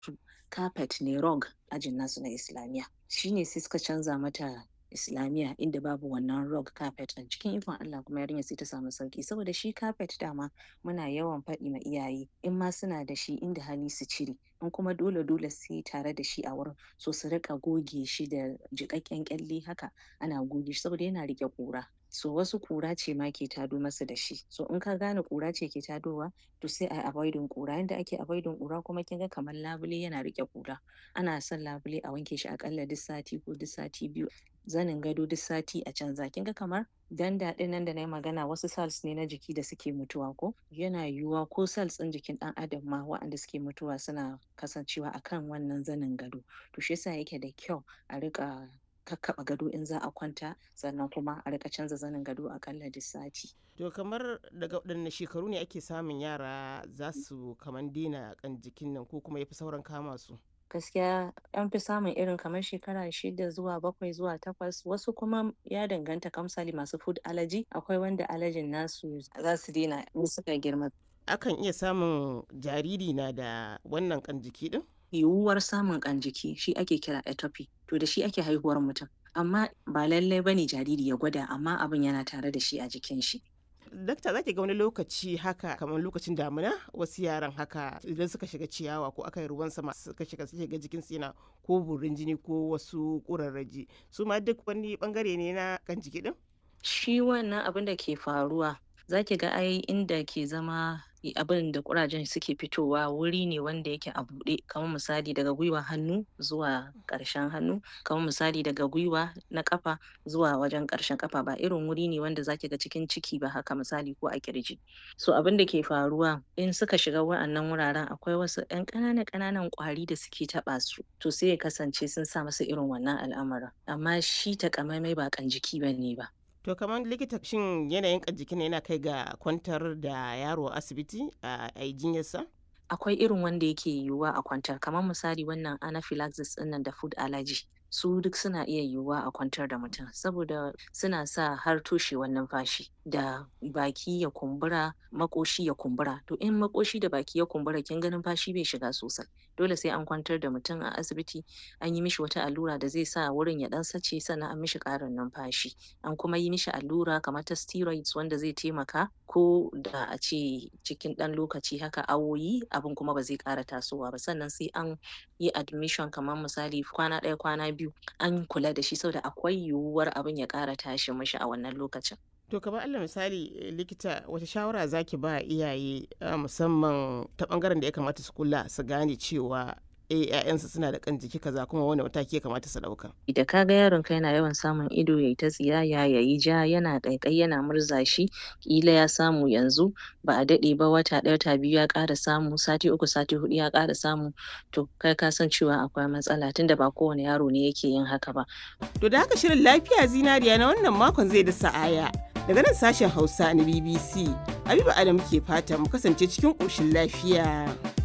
carpet ne rug ajin nasu na islamiyya shine sai suka canza mata islamiyya inda babu wannan rug carpet ɗin cikin ikon Allah kuma yarinyar sai ta samu sauki saboda shi carpet dama muna yawan faɗi ma iyaye in ma suna da shi inda hali su cire in kuma dole dole sai tare da shi a wurin so su riƙa goge shi da jiƙaƙƙen ƙyalle haka ana goge shi saboda yana riƙe ƙura so wasu ƙura ce ma ke tado masa da shi so in ka gane ƙura ce ke tadowa to sai a avoiding ƙura yanda ake avoiding ƙura kuma kin ga kamar labule yana riƙe ƙura ana son labule a wanke shi aƙalla duk sati ko duk sati biyu zanin gado duk sati a canza kin ga kamar danda ɗin nan da nayi magana wasu cells ne na jiki da suke mutuwa ko yana yiwuwa ko cells ɗin jikin ɗan adam ma waɗanda suke mutuwa suna kasancewa akan wannan zanin gado to shi yasa yake da kyau a riƙa kakkaɓa gado in za a kwanta sannan kuma a riƙa canza zanin gado aƙalla duk sati To kamar daga waɗanne shekaru ne ake samun yara za su kaman daina kan jikin nan ko kuma yafi sauran kama su? gaskiya an fi samun irin kamar shekara shida zuwa bakwai zuwa takwas wasu kuma ya danganta kamsali masu food allergy akwai wanda allergen nasu za su daina in suka girma Akan iya samun jariri na da wannan kan jiki din? yiwuwar samun ƙan jiki shi ake kira atopy to da shi ake haihuwar mutum amma ba lallai bane jariri ya gwada amma abin yana tare da shi a jikin shi Dakta za ki ga wani lokaci haka kamar lokacin damina wasu yaran haka idan suka shiga ciyawa ko aka yi ruwan sama suka shiga suke ga jikinsu yana ko burin jini ko wasu ƙurarraji su ma duk wani bangare ne na kan jiki din? shi wannan abin da ke faruwa za ki ga ai inda ke zama abin da ƙurajen suke fitowa wuri ne wanda yake a buɗe kamar misali daga gwiwa hannu zuwa ƙarshen hannu kamar misali daga gwiwa na ƙafa zuwa wajen ƙarshen ƙafa ba irin wuri ne wanda zaki ga cikin ciki ba haka misali ko a ƙirji so abin da ke faruwa in suka shiga wa'annan wuraren akwai wasu ƴan ƙananan ƙananan ƙwari da suke taɓa su to sai ya kasance sun sa masa irin wannan al'amarin amma shi takamaimai ba ƙan jiki bane ba To kamar likita shin yanayin kan jikin yana kai ga kwantar da yaro a asibiti a yi jinyarsa? akwai irin wanda yake yiwuwa a kwantar kamar misali wannan anaphylaxis ɗinnan da food allergy su duk suna iya yiwuwa a kwantar da mutum saboda suna sa har toshewar numfashi da baki ya kumbura makoshi ya kumbura to in makoshi da baki ya kumbura kin ga numfashi bai shiga sosai dole sai an kwantar da mutum a asibiti an yi mishi wata allura da zai sa wurin ya ɗan sace sannan an mishi ƙarin numfashi an kuma yi mishi allura kamar ta steroids wanda zai taimaka ko da a ce cikin ɗan lokaci haka awoyi abin kuma ba zai ƙara tasowa ba sannan sai an yi admission kamar misali kwana ɗaya kwana biyu an kula da shi saboda akwai yiwuwar abin ya ƙara tashi mishi a wannan lokacin To kamar Allah misali likita wata shawara zaki ba iyaye musamman ta bangaren da ya kamata su kula su gane cewa eh ƴaƴansu suna da kan jiki kaza kuma wani mataki ya kamata su ɗauka. da ka ga yaron ka yana yawan samun ido yayi ta tsiyaya yayi ja yana ƙaiƙayi yana murza shi ƙila ya samu yanzu ba a daɗe ba wata ɗaya wata biyu ya ƙara samu sati uku sati huɗu ya ƙara samu to kai ka san cewa akwai matsala tunda ba kowane yaro ne yake yin haka ba To da haka shirin lafiya zinariya na wannan makon zai da sa'aya. Daga nan sashen Hausa na BBC, Habiba Adam ke fata mu kasance cikin ƙoshin lafiya.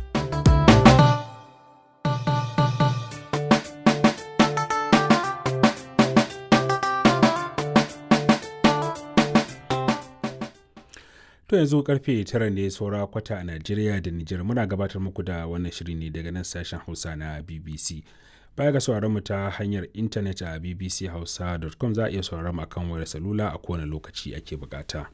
To yanzu karfe tara ne saura kwata a Najeriya da Nijar muna gabatar muku da wannan shiri ne daga nan sashen Hausa na BBC. Baya ga sauraron mu ta hanyar intanet a bbchausa.com za a iya sauraron mu akan wayar salula a kowane lokaci ake bukata.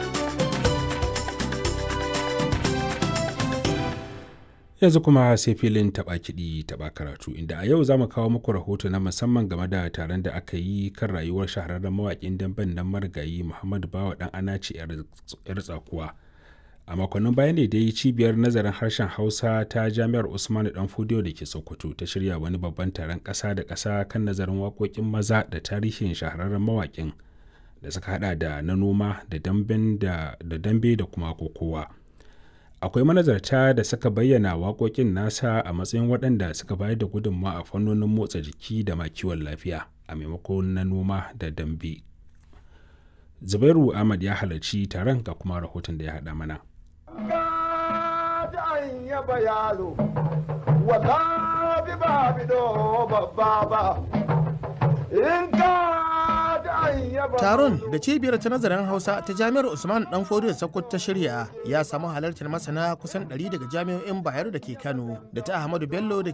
Yanzu kuma sai filin taɓa kiɗi taɓa karatu inda a yau za mu kawo muku rahoto na musamman game da taron da aka yi kan rayuwar shahararren mawaƙin damben nan marigayi Muhammadu Bawa ɗan Anace 'yar tsakuwa. a makonnin baya ne dai cibiyar nazarin harshen hausa ta jami'ar usmanu dan fudiyo da ke sokoto ta shirya wani babban taron ƙasa da ƙasa kan nazarin waƙoƙin maza da tarihin shahararren mawaƙin da suka hada da na noma da dambe da kuma kokowa akwai manazarta da suka bayyana waƙoƙin nasa a matsayin waɗanda suka bayar da gudunmawa a fannonin motsa jiki da ma kiwon lafiya a maimakon na noma da dambe zubairu ahmad ya halarci taron ga kuma rahoton da ya haɗa mana yaba yaro wala bi ba bi do babba ba in ka Taron da cibiyar ta nazarin Hausa ta Jami'ar Usman Dan Fodiyo Sokoto ta shirya ya samu halartar masana kusan 100 daga jami'o'in Bayero da ke Kano da ta Ahmadu Bello da